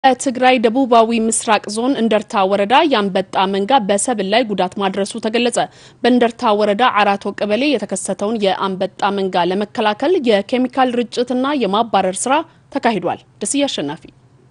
በትግራይ ደቡባዊ ምስራቅ ዞን እንደርታ ወረዳ የአንበጣ መንጋ በሰብል ላይ ጉዳት ማድረሱ ተገለጸ። በእንደርታ ወረዳ አራቶ ቀበሌ የተከሰተውን የአንበጣ መንጋ ለመከላከል የኬሚካል ርጭትና የማባረር ስራ ተካሂዷል። ደስዬ አሸናፊ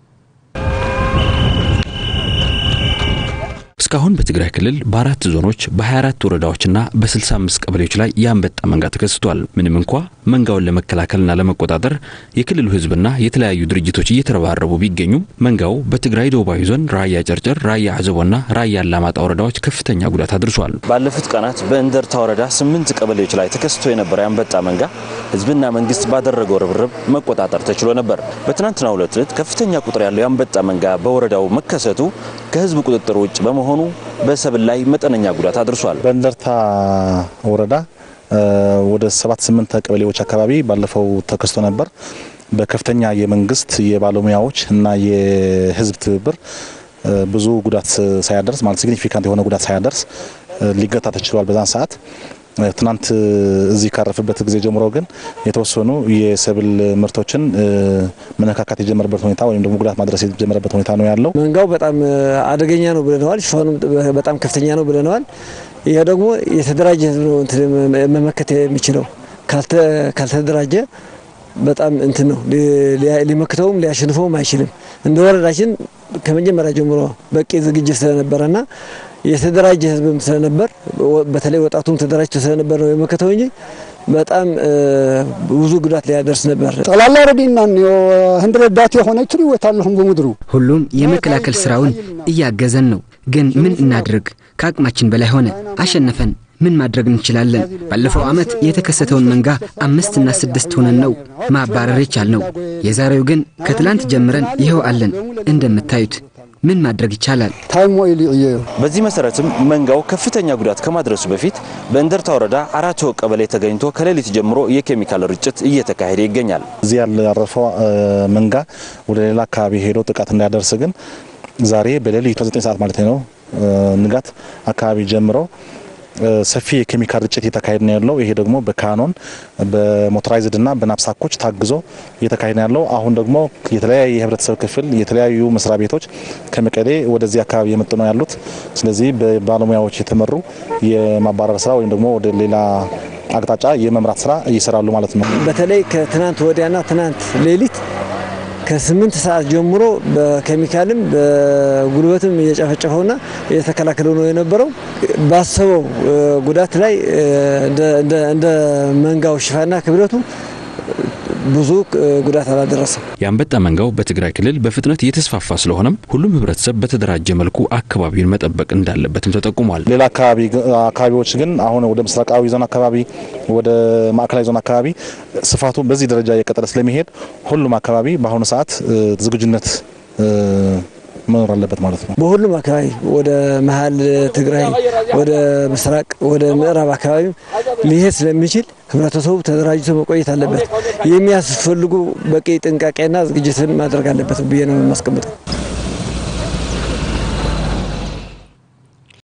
እስካሁን በትግራይ ክልል በአራት ዞኖች በ24 ወረዳዎችና በ65 ቀበሌዎች ላይ የአንበጣ መንጋ ተከስቷል። ምንም እንኳ መንጋውን ለመከላከልና ለመቆጣጠር የክልሉ ሕዝብና የተለያዩ ድርጅቶች እየተረባረቡ ቢገኙም መንጋው በትግራይ ደቡባዊ ዞን ራያ ጨርጨር፣ ራያ አዘቦና ራያ አላማጣ ወረዳዎች ከፍተኛ ጉዳት አድርሷል። ባለፉት ቀናት በእንደርታ ወረዳ ስምንት ቀበሌዎች ላይ ተከስቶ የነበረው የአንበጣ መንጋ ሕዝብና መንግስት ባደረገው ርብርብ መቆጣጠር ተችሎ ነበር። በትናንትናው ዕለት ከፍተኛ ቁጥር ያለው የአንበጣ መንጋ በወረዳው መከሰቱ ከሕዝብ ቁጥጥር ውጭ በመሆኑ በሰብል ላይ መጠነኛ ጉዳት አድርሷል። በእንደርታ ወረዳ ወደ ሰባት ስምንት ቀበሌዎች አካባቢ ባለፈው ተከስቶ ነበር። በከፍተኛ የመንግስት የባለሙያዎች እና የህዝብ ትብብር ብዙ ጉዳት ሳያደርስ ማለት ሲግኒፊካንት የሆነ ጉዳት ሳያደርስ ሊገታ ተችሏል። በዛን ሰዓት ትናንት እዚህ ካረፈበት ጊዜ ጀምሮ ግን የተወሰኑ የሰብል ምርቶችን መነካካት የጀመረበት ሁኔታ ወይም ደግሞ ጉዳት ማድረስ የጀመረበት ሁኔታ ነው ያለው። መንጋው በጣም አደገኛ ነው ብለነዋል። ሽፋኑም በጣም ከፍተኛ ነው ብለነዋል። ይሄ ደግሞ የተደራጀ ህዝብ ነው መመከት የሚችለው። ካልተደራጀ በጣም እንትን ነው ሊመክተውም ሊያሸንፈውም አይችልም። እንደ ወረዳችን ከመጀመሪያ ጀምሮ በቂ ዝግጅት ስለነበረና የተደራጀ ህዝብም ስለነበር በተለይ ወጣቱም ተደራጅቶ ስለነበር ነው የመከተው እንጂ በጣም ብዙ ጉዳት ሊያደርስ ነበር። ጠላላ ረዲና ህንድረዳት የሆነች ይወታለሁም በምድሩ ሁሉም የመከላከል ስራውን እያገዘን ነው። ግን ምን እናድርግ? ከአቅማችን በላይ ሆነ። አሸነፈን። ምን ማድረግ እንችላለን? ባለፈው ዓመት የተከሰተውን መንጋ አምስትና ስድስት ሆነን ነው ማባረር የቻልነው። የዛሬው ግን ከትላንት ጀምረን ይኸው አለን። እንደምታዩት ምን ማድረግ ይቻላል? በዚህ መሰረትም መንጋው ከፍተኛ ጉዳት ከማድረሱ በፊት በእንደርታ ወረዳ አራቶ ቀበሌ ተገኝቶ ከሌሊት ጀምሮ የኬሚካል ርጭት እየተካሄደ ይገኛል። እዚህ ያረፈው መንጋ ወደ ሌላ አካባቢ ሄዶ ጥቃት እንዳያደርስ ግን ዛሬ በሌሊት 9 ሰዓት ማለት ነው ንጋት አካባቢ ጀምሮ ሰፊ የኬሚካል ርጭት እየተካሄደ ነው ያለው። ይሄ ደግሞ በካኖን በሞቶራይዝድ እና በናፕሳኮች ታግዞ እየተካሄደ ነው ያለው። አሁን ደግሞ የተለያየ የህብረተሰብ ክፍል የተለያዩ መስሪያ ቤቶች ከመቀሌ ወደዚህ አካባቢ የመጡ ነው ያሉት። ስለዚህ በባለሙያዎች የተመሩ የማባረር ስራ ወይም ደግሞ ወደ ሌላ አቅጣጫ የመምራት ስራ እየሰራሉ ማለት ነው። በተለይ ከትናንት ወዲያና ትናንት ሌሊት ከስምንት ሰዓት ጀምሮ በኬሚካልም በጉልበትም እየጨፈጨፈውና እየተከላከለው ነው የነበረው። ባሰበው ጉዳት ላይ እንደ መንጋው ሽፋና ክብደቱ ብዙ ጉዳት አላደረሰም። የአንበጣ መንጋው በትግራይ ክልል በፍጥነት እየተስፋፋ ስለሆነም ሁሉም ህብረተሰብ በተደራጀ መልኩ አካባቢውን መጠበቅ እንዳለበትም ተጠቁሟል። ሌላ አካባቢዎች ግን አሁን ወደ ምስራቃዊ ዞን አካባቢ፣ ወደ ማዕከላዊ ዞን አካባቢ ስፋቱ በዚህ ደረጃ እየቀጠለ ስለሚሄድ ሁሉም አካባቢ በአሁኑ ሰዓት ዝግጁነት መኖር አለበት ማለት ነው። በሁሉም አካባቢ ወደ መሀል ትግራይ፣ ወደ ምስራቅ፣ ወደ ምዕራብ አካባቢ ሊሄድ ስለሚችል ህብረተሰቡ ተደራጅቶ መቆየት አለበት። የሚያስፈልጉ በቂ ጥንቃቄና ዝግጅትን ማድረግ አለበት ብዬ ነው የማስቀምጠው።